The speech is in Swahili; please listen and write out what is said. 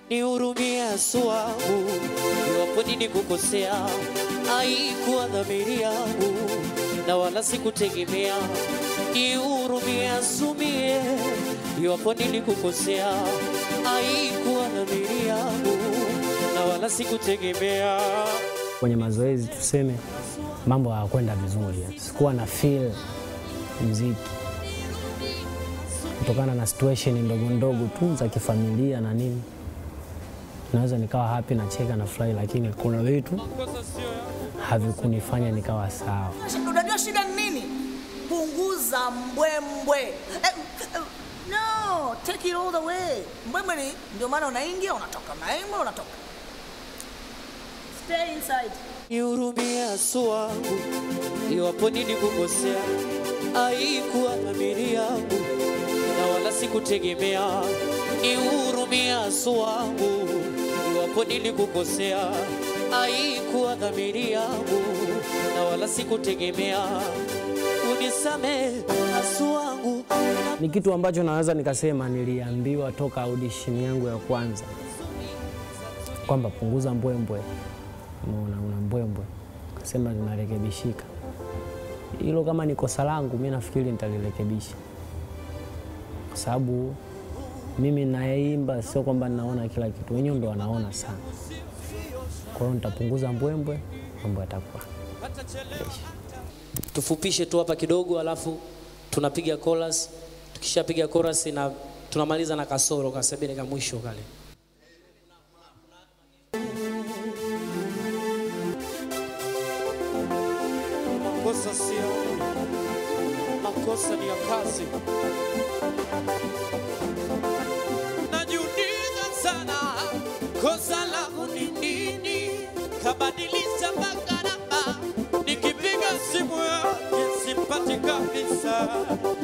nihurumie Yesu wangu, iwapo nilikukosea, haikuwa dhamiri yangu na wala sikutegemea. Nihurumie Yesu mie, iwapo nilikukosea, haikuwa dhamiri yangu na wala sikutegemea. Kwenye mazoezi tuseme mambo hayakwenda vizuri, sikuwa na feel mziki kutokana na situation ndogo ndogo tu za kifamilia na nini. Naweza nikawa happy na cheka na furahi, lakini kuna vitu havikunifanya nikawa sawa. Unajua shida ni nini? Punguza mbwembwe. Eh, eh, no, take it all the way. Mbwembwe ni ndio maana unaingia unatoka, unaingia unatoka. Stay inside. Nihurumie Yesu wangu, iwapo nilikukosea, haikuwa dhamiri yangu na wala sikutegemea. Nihurumie Yesu wangu, iwapo nilikukosea, haikuwa dhamiri yangu na wala sikutegemea. Unisamehe Yesu wangu, Ni kitu ambacho naweza nikasema niliambiwa toka audition yangu ya kwanza kwamba punguza mbwembwe, unaona una mbwembwe, kasema linarekebishika. Hilo kama ni kosa langu, mi nafikiri nitalirekebisha, kwa sababu mimi nayeimba sio kwamba ninaona kila kitu, wenyewe ndo wanaona sana. Kwa hiyo nitapunguza mbwembwe, mambo yatakuwa tufupishe tu hapa kidogo, alafu tunapiga chorus. Tukishapiga chorus na tunamaliza na kasoro kasebele ka mwisho kale. Makosa sio makosa, ni ya kazi. Najiuliza sana, kosa langu ni nini? Kabadilisha mpaka namba, nikipiga simu yake simpati kabisa.